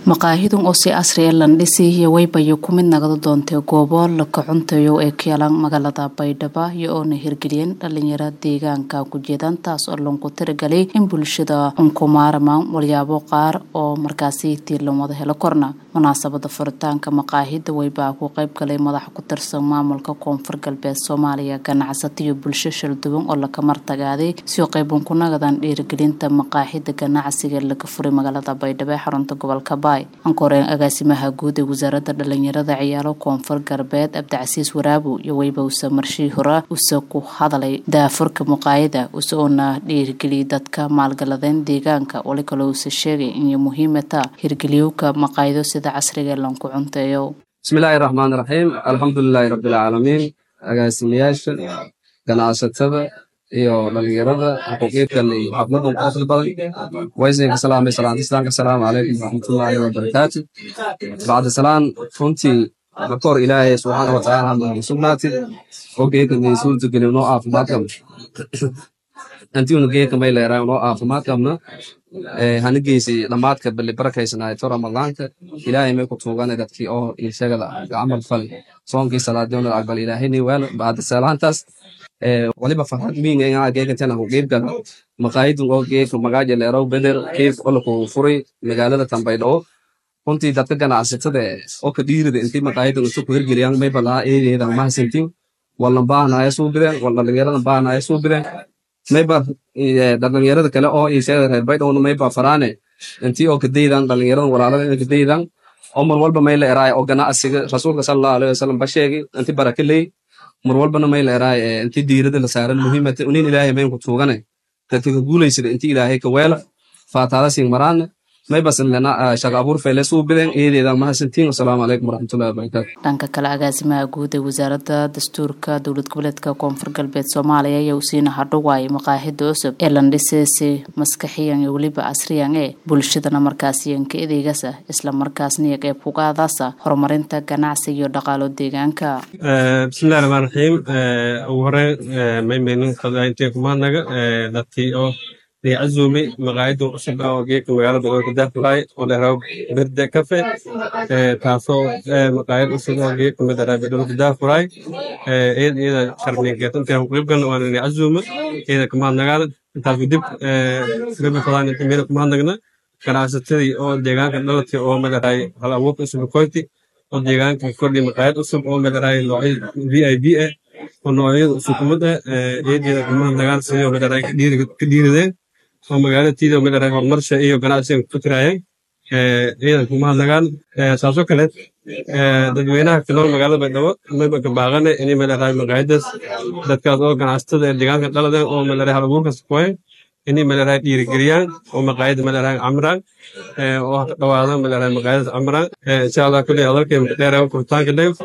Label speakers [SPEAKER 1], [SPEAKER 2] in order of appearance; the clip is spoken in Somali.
[SPEAKER 1] maqaahidun oo si casri ee landhisiiyo waybayo ku mid nagada doontay goobo la kacuntayo ee keelan magaalada baydhabo iyo oona hirgeliyeen dhalinyaro deegaanka kujeedaan taas oo lanku tiragalay in bulshada unkumaaramaan walyaabo qaar oo markaasi tiirlan wada helo korna munaasabada furitaanka maqaahida waybaa ku qayb galay madax ku tirsan maamulka koonfur galbeed soomaaliya ganacsato iyo bulsho shalduwan oo laka martagaaday sio qayban ku nagadan dhiirigelinta maqaaxida ganacsiga laga furay magaalada baydhabo ee xarunta gobolka baay ankoreen agaasimaha guud ee wasaaradda dhalinyarada ciyaaro koonfur galbeed abdicasiis waraabu iyo weyba use marshii hore use ku hadalay daafurka muqaayada use uuna dhiirigeliyay dadka maalgaladeen deegaanka wali kaloo use sheegay inay muhiimata hirgeliyowka maqaayido sida casriga ee lanku cunteeyo
[SPEAKER 2] bismillaahi raxmaani raxiim alxamdulilaahi rabbilcaalamiin agaasimayaasha ganacsatada iyo dhalinyarada xuquuqiidkan iyo xafladan qosl badan waysinka salaamay salaanta islaamka asalaamu calaykum waraxmatullaahi wabarakaatu bacda salaan runtii markoor ilaahay subxaana watacaala hadaan sugnaati oo geeka may suurta gelin noo caafimaad qabna antiuna geeka may leeraa noo caafimaad qabna hana geysi dhammaadka bali barakaysanaayto ramadaanka ilaahay may ku tuugana dadkii oo ilshagada camal fali soonkii salaadiona aqbal ilaahayni weel bacda salaantaas waliba farxad miinga inaa geekantan ku qiibgala maqaayidun oo geeka magaaja leerow beder qiif olaku furay magaalada tambaydhabo runtii dadka ganacsatada oo ka dhiirida intii maqaayidan isu ku hirgeliyaan may balaa eedeedan mahasantin walna baahnaya suubideen wal dhalinyarada baahnaya suubideen mayba dhalinyarada kale oo isheega reer baydhowna mayba faraane intii oo kadaydan dhalinyarada walaalada kadaydan oo mar walba may la eraay oo ganacsiga rasuulka sallallahu alayhi wasallam ba sheegay inti baraka leey mar walbana may la eraay inti diirada la saaran muhiimata unin ilaahay mayn ku tuugane dadka ka guulaysada inti ilaahay ka weela faataada siin maraane may basan lena shaqa abuur fayle suubideen eedeeda mahasantiin asalaamu calaykum waraxmatullahi wabarakaatu
[SPEAKER 1] dhanka kale agaasimaha guud ee wasaaradda dastuurka dowlad goboleedka koonfur galbeed soomaaliya ayaa usiina hadhowaayay maqaahida cusub ee landhiseesi maskaxiyan iyo weliba casriyan ee bulshadana markaasiyanka edeygasa isla markaasniyo qeyb kugaadaasa horumarinta ganacsi iyo dhaqaalo deegaanka
[SPEAKER 3] bismillahi raxmaan raxiim ugu horeyn maymaynin intee kumaadnaga dadkii oo عزومي مقاعد عصب أو جيك مقالة بقول كده فلاي ولا هو برد كافي تاسو مقاعد عصب أو جيك مدرا بدون كده فلاي إيه إيه شرني جت أنت هم قريب كانوا أنا عزومة إيه كمان نقال تاسو دب قبل فلان أنت ميرك كمان نقنا كان عشتري أو ديجان كان دلتي أو مدرا هلا وقت اسمه كويتي أو ديجان كان كل مقاعد عصب أو مدرا نوعي في أي بي oo noocyada sukumada eedeeda kumaha dagaal sidoo madaray ka dhiirideen oo magaalatiida madaray horumarsha iyo ganacsiga ku fikirayeen ciidan kumaha dagaal saasoo kale dadweynaha ku nool magaalada baydhabo mayba ka baaqane inay madaray maqaayidaas dadkaas oo ganacsatada ee deegaanka dhaladeen oo madaray halabuurkas kuwayn inay madaray dhiirigeliyaan oo maqaayada madaray camraan oo dhawaada madaray maqaayadaas camraan insha allah kulli hadalkay dheeraa furitaanka dhew